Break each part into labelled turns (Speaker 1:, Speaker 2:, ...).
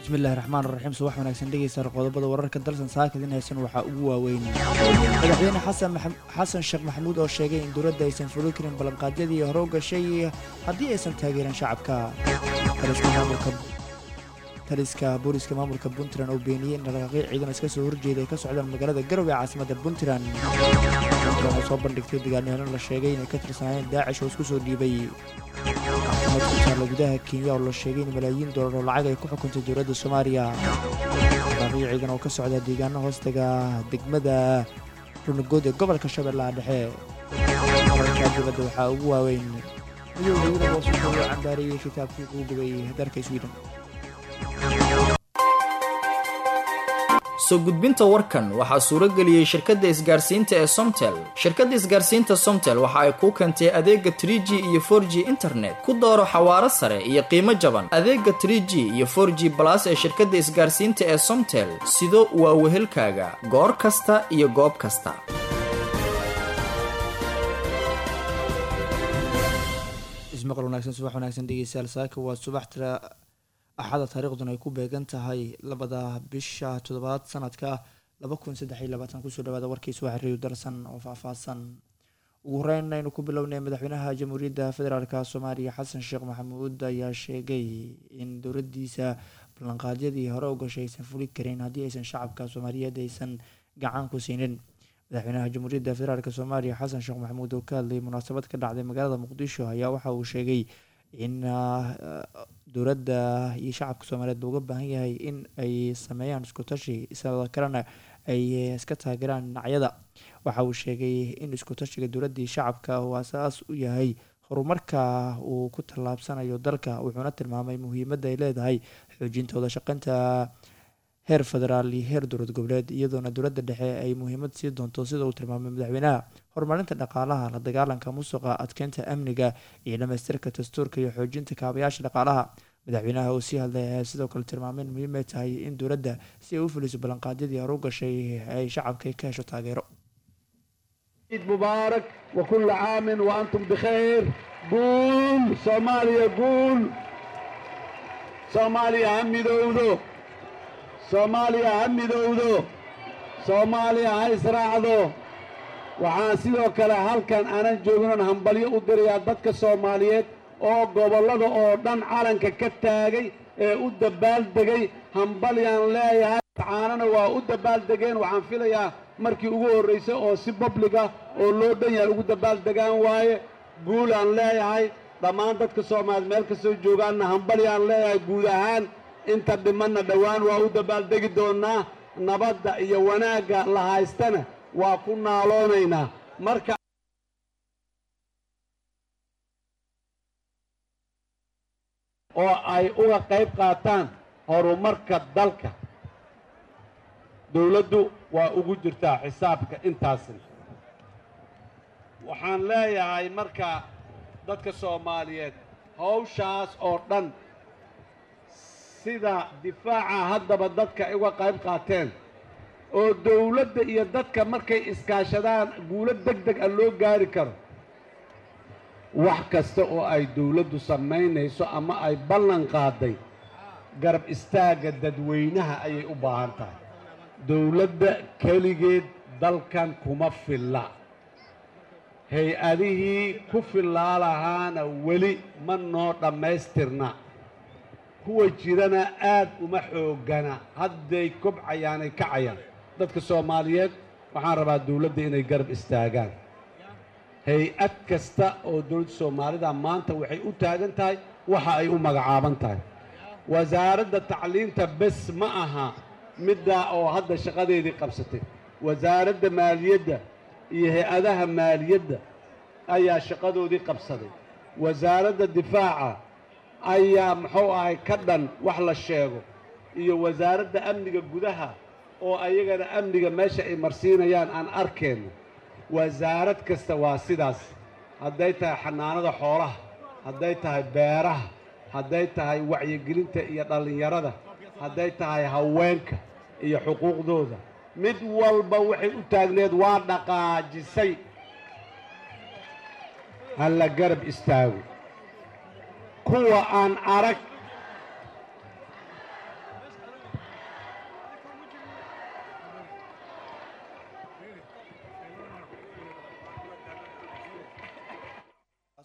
Speaker 1: bismillahi raxmaan raxiim subax wanaagsan dhegeysa qodobada wararka dalsan saakadin haysan waxaa ugu waaweyn madaxweyne xasan xasan sheekh maxamuud oo sheegay in dowladda aysan fuli karin ballanqaadyadii hore u gashay haddii aysan taageerin shacabka taliska booliska maamulka puntland oo beeniyey in dhaqaaqyo ciidan iska soo horjeeda ay ka socdaan magaalada garowe ee caasimada puntland puntland oo soo bandhigtay dagaalnihano la sheegay inay ka tirsanaayeen daacish oo isku soo dhiibay maxkamad ku taalla gudaha kenya oo la sheegay in malaayiin doolar oo lacag ay ku xukuntay dowladda soomaaliya dhaqaaqyo ciidan oo ka socda deegaano hoostaga degmada runagood ee gobolka shabeellaha dhexe wararka dibadda waxaa ugu waaweyn midowda yurub oo suuqayo cambaariyey kitaabkii ugu gubay dalka sweden
Speaker 2: soo gudbinta warkan waxaa suuro geliyey shirkadda isgaarsiinta ee somtel shirkadda isgaarsiinta somtel waxa ay kuu keentay adeega trie g iyo for g internet ku dooro xawaaro sare iyo qiimo jaban adeega trie g iyo for g balas ee shirkadda isgaarsiinta ee somtel sido waa wehelkaaga goor kasta iyo goob kasta
Speaker 1: ismaqal wanaagsan subax wanaagsan dhegeystayaal saaka waa subax tira axada taariikhduna ay ku beegan tahay labada bisha toddobaad sanadka laba kun saddex iyo labaatan kusoo dhawaada warkiis waa xiriir darsan oo faahfaahsan ugu horeyn aynu ku bilownay madaxweynaha jamhuuriyadda federaalk soomaaliya xasan sheekh maxamuud ayaa sheegay in dowladiisa ballanqaadyadii hore u gashay aysan fuli karin haddii aysan shacabka soomaaliyeed aysan gacan ku siinin madaxweynaha jamhuuriyadda federaalk soomaaliya xasan sheekh maxamuud oo ka hadlayay munaasabad ka dhacday magaalada muqdisho ayaa waxa uu sheegay in dowladda iyo shacabka soomaaliyeed looga baahan yahay in ay sameeyaan isku tashi isla kalena ay iska taageeraan dhinacyada waxa uu sheegay in isku tashiga dowladda iyo shacabka uu asaas u yahay horumarka uu ku tallaabsanayo dalka wuxuuna tilmaamay muhiimadda ay leedahay xoojinta wada shaqeynta heer federaal iyo heer dowlad goboleed iyadoona dowladda dhexe ay muhiimad sii doonto sida uu tilmaamay madaxweynaha horumarinta dhaqaalaha la dagaalanka musuqa adkeynta amniga iyo dhamaystirka dastuurka iyo xoojinta kaabayaasha dhaqaalaha madaxweynaha oo sii hadlay ayaa sidoo kale tilmaamay in muhiim ay tahay in dowladda si ay u fuliso ballanqaadyadii hore u gashay ay shacabka ka hesho taageero
Speaker 3: عيد مبارك وكل عام وأنتم بخير قول صوماليا قول صوماليا همي دودو soomaaliya ha midowdo soomaaliya ha israacdo waxaan sidoo kale halkan aanan jooginon hambalyo u dirayaa dadka soomaaliyeed oo gobollada oo dhan calanka ka taagay ee u dabbaaldegay hambalyaan leeyahay caanana waa u dabbaaldegeen waxaan filayaa markii ugu horraysay oo si babliga oo loo dhan yahay ugu dabaaldegaan waaye guulaan leeyahay dhammaan dadka soomaaliyeed meel kastoo joogaanna hambalyaan leeyahay guud ahaan inta dhimanna dhowaan waa u dabbaaldegi doonnaa nabadda iyo wanaagga la haystana waa ku naaloonaynaa marka oo ay uga qayb qaataan horumarka dalka dawladdu waa ugu jirtaa xisaabka intaasna waxaan leeyahay marka dadka soomaaliyeed hawshaas oo dhan sida difaaca haddaba dadka ay uga qayb qaateen oo dawladda iyo dadka markay iskaashadaan guulo deg deg a loo gaari karo wax kasta oo ay dawladdu samaynayso ama ay ballan qaaday garab istaagga dadweynaha ayay u baahan tahay dawladda keligeed dalkan kuma filla hay-adihii ku fillaa lahaana weli ma noo dhammaystirna kuwa jirana aad uma xooggana hadday kobcayaanay kacayaan dadka soomaaliyeed waxaan rabaa dawladda inay garab istaagaan hay-ad kasta oo dowladda soomaalida maanta waxay u taagan tahay waxa ay u magacaaban tahay wasaaradda tacliinta bes ma aha middaa oo hadda shaqadeedii qabsatay wasaaradda maaliyadda iyo hay-adaha maaliyadda ayaa shaqadoodii qabsaday wasaaradda difaaca ayaa muxuu ahay ka dhan wax la sheego iyo wasaaradda amniga gudaha oo ayagana amniga meesha ay marsiinayaan aan arkeenno wasaarad kasta waa sidaas hadday tahay xanaanada xoolaha hadday tahay beeraha hadday tahay wacyigelinta iyo dhallinyarada hadday tahay haweenka iyo xuquuqdooda mid walba waxay u taagneed waa dhaqaajisay ha la garab istaago kuwa aan arag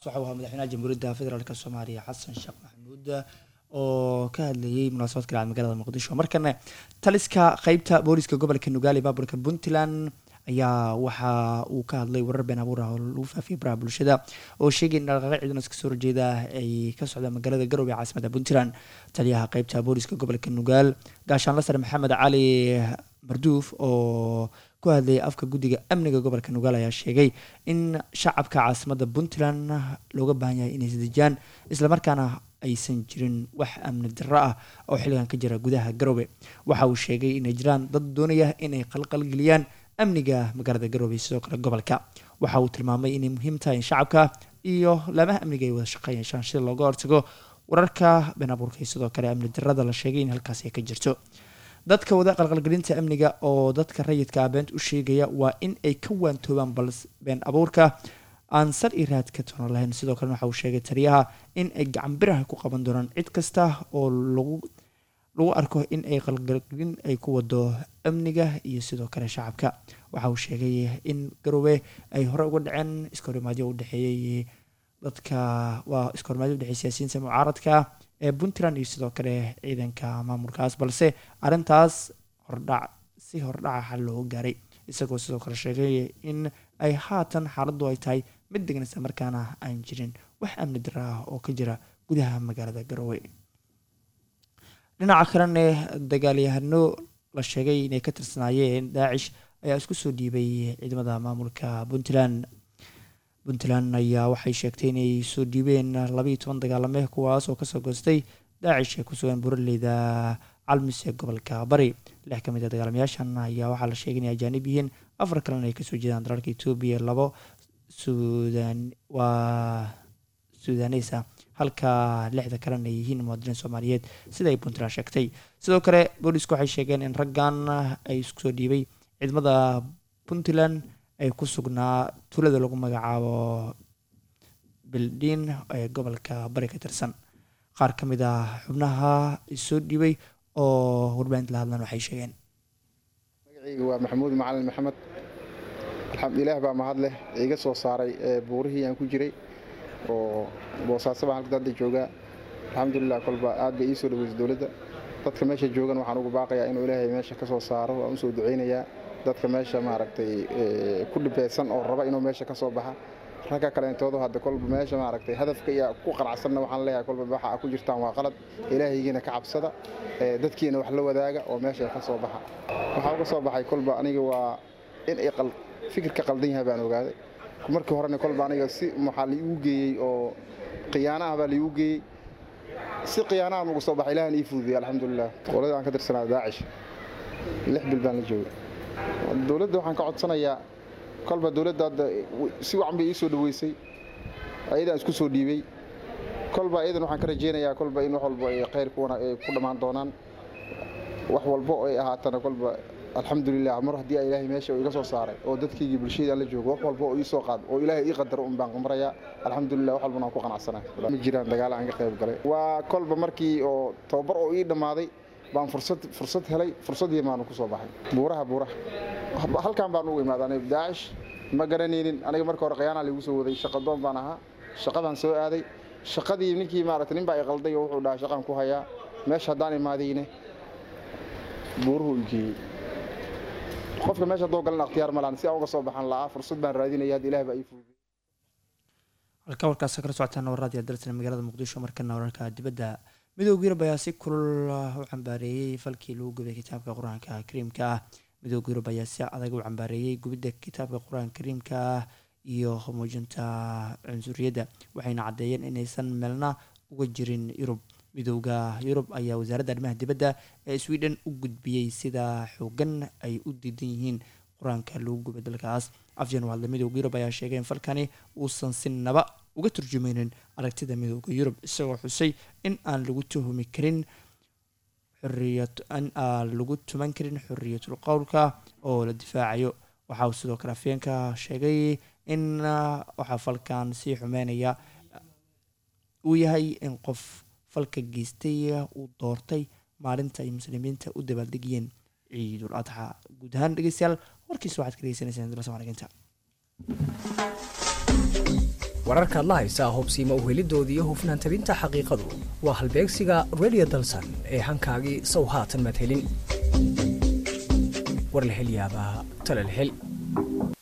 Speaker 1: waxa uu ahaa madaxweynaha jamhuuriyadda federaalk soomaaliya xasan sheekh maxamuud oo ka hadlayay munaasabad kale magaalada muqdisho markana taliska qeybta booliska gobolka nugaali baaburka puntland ayaa waxa uu ka hadlay warar been abuur ah oo lagu faafiyay baraha bulshada oo sheegay in dhaqaaqyo ciidan iska soo horjeeda ay ka socdaan magaalada garowe ee caasimada puntland taliyaha qeybta booliska gobolka nugaal gaashaanla sare maxamed cali marduuf oo ku hadlayay afka guddiga amniga gobolka nugaal ayaa sheegay in shacabka caasimada puntland looga baahan yahay inay isdejiyaan islamarkaana aysan jirin wax amni darro ah oo xilligan ka jira gudaha garowe waxa uu sheegay inay jiraan dad doonaya inay qalqalgeliyaan amniga magaalada garowe sidoo kale gobolka waxa uu tilmaamay inay muhiim tahay in shacabka iyo laamaha amniga ay wada shaqeyn yeeshaan sida looga hortago wararka been abuurka iyo sidoo kale amni darrada la sheegay in halkaasi ay ka jirto dadka wada qalqalgelinta amniga oo dadka rayidka ah beent u sheegaya waa in ay ka waantoobaan bal been abuurka aan sar iyo raad ka toona lahayn sidoo kalena waxa uu sheegay taliyaha in ay gacan biraha ku qaban doonaan cid kasta oo lagu lagu arko in ay qalqalgelin ay ku wado amniga iyo sidoo kale shacabka waxa uu sheegay in garowe ay hore uga dhaceen iskahorimaadyo u dhexeeyey dadka waa iskahorimaadyo udhexeey siyaasiyiinta mucaaradka ee puntland iyo sidoo kale ciidanka maamulkaas balse arrintaas hordhac si hordhaca xal looga gaaray isagoo sidoo kale sheegay in ay haatan xaaladdu ay tahay mid degan isla markaana aan jirin wax amni dara ah oo ka jira gudaha magaalada garowe dhinaca kalena dagaalyahano la sheegay inay ka tirsanaayeen daacish ayaa isku soo dhiibay ciidamada maamulka puntland puntland ayaa waxay sheegtay inay soo dhiibeen labaiyo toban dagaalame kuwaas oo kasoo goostay daacish ee kusugan buraleyda calmis ee gobolka bari lix ka mid a dagaalamayaashan ayaa waxaa la sheegay inay ajaanib yihiin afar kalena ay kasoo jeedaan dalalka etoobiya labo sudan waa sudaneysa halka lixda kalena ay yihiin muwaadiniin soomaaliyeed sida ay puntland sheegtay sidoo kale boolisku waxay sheegeen in raggan ay isku soo dhiibay ciidamada puntland ay ku sugnaa tuulada lagu magacaabo bildin ee gobolka bari ka tirsan qaar ka mid ah xubnaha soo dhiibay oo warbaahinta la hadlan waxay sheegeen
Speaker 4: magacayga waa maxamuud macalin maxamed ilaah baa mahad leh iga soo saaray buurihii aan ku jiray oo boosaaso baan halka hadda joogaa alxamdulilah kolba aad bay ii soo dhaweysay dowladda dadka meesha joogan waxaan ugu baaqayaa inuu ilaahay meesha ka soo saaro waan usoo ducaynayaa dadka meesha maaragtay ku dhibeysan oo raba inuu meesha ka soo baxa ragga kaleentoodu hadda kolba meesha maaragtay hadafka iyo ku qanacsanna waxaan leeyahay kolba waxa a ku jirtaan waa qalad ilaahaygiina ka cabsada dadkiina wax la wadaaga oo meesha ka soo baxa waxaa uga soo baxay kolba aniga waa in ay fikirka qaldan yahay baan ogaaday markii horena kolba aniga si maxaa liigu geeyey oo khiyaana ah baa liigu geeyey si khiyaanahan uga soo baxay ilahan ii fududiyay alxamdulilah dowladda aan ka tirsanaa daacish lix bil baan la joogay dowladda waxaan ka codsanayaa kolba dowladda hadda si wacan bay ii soo dhaweysay ayadaan isku soo dhiibay kolba ayadan waxaan ka rajeynayaa kolba in wax walba ay khayr ku dhammaan doonaan wax walba oo ay ahaatana kolba alxamdulilah mar haddii a ilaahay meesha iga soo saaray oo dadkaygii bulshadaan la joogo wax walba oo ii soo qaad oo ilaahay ii qadaro un baan marayaa alxamdulilah wax walbana waan ku qanacsanay ma jiraan dagaal aan ka qayb galay waa kolba markii oo tababar oo ii dhammaaday baan fursad fursad helay fursadii baanu ku soo baxay buuraha buuraha halkan baan ugu imaaday aniga daacish ma garanaynin aniga marka hore khiyaanaa liigu soo waday shaqadoon baan ahaa shaqadaan soo aaday shaqadii ninkii maaragtay nin baa i qalday oo wuxuu dhahaa shaqaan ku hayaa meesha haddaan imaadayne buuruhu igeeyey qofka meesha haddoo galan akhtiyaar malaan si aan uga soo baxan la'aa fursad baan raadinaya hadda ilaah baa ii fududey
Speaker 1: halka warkaas kala socotaan warraadiya dalsan magaalada muqdisho markana wararka dibadda midooda yurub ayaa si kulul u cambaareeyey falkii lagu gubay kitaabka qur-aanka kariimka ah midooda yurub ayaa si adag u cambaareeyey gubidda kitaabka qur-aanka kariimka ah iyo muujinta cunsuriyadda waxayna caddeeyeen inaysan meelna uga jirin yurub midooda yurub ayaa wasaaradda arrimaha dibadda ee sweden u gudbiyey sida xoogan ay u diidan yihiin qur-aanka lagu gubay dalkaas afjan hadle midooda yurub ayaa sheegay in falkani uusan si naba uga turjumeynin aragtida midooda yurub isagoo xusay in aan lagu tuhumi karin xoriyat in aan lagu tuman karin xoriyatul qowlka oo la difaacayo waxa uu sidoo kale afyeenka sheegay in waxaa falkan sii xumeynaya uu yahay in qof falka geystay uu doortay maalinta ay muslimiinta u dabaaldegiyeen ciidul adxa guud ahaan dhegeystayaal warkiisa waxaad ka dhegeysanaysaan dula somaaliginta
Speaker 5: wararkaad la haysaa hubsiima uhelidoodii iyo hufnaan tabinta xaqiiqadu waa halbeegsiga radio dalsan ee hankaagii sow haatan madhelin war la hel yaabaa tale la hel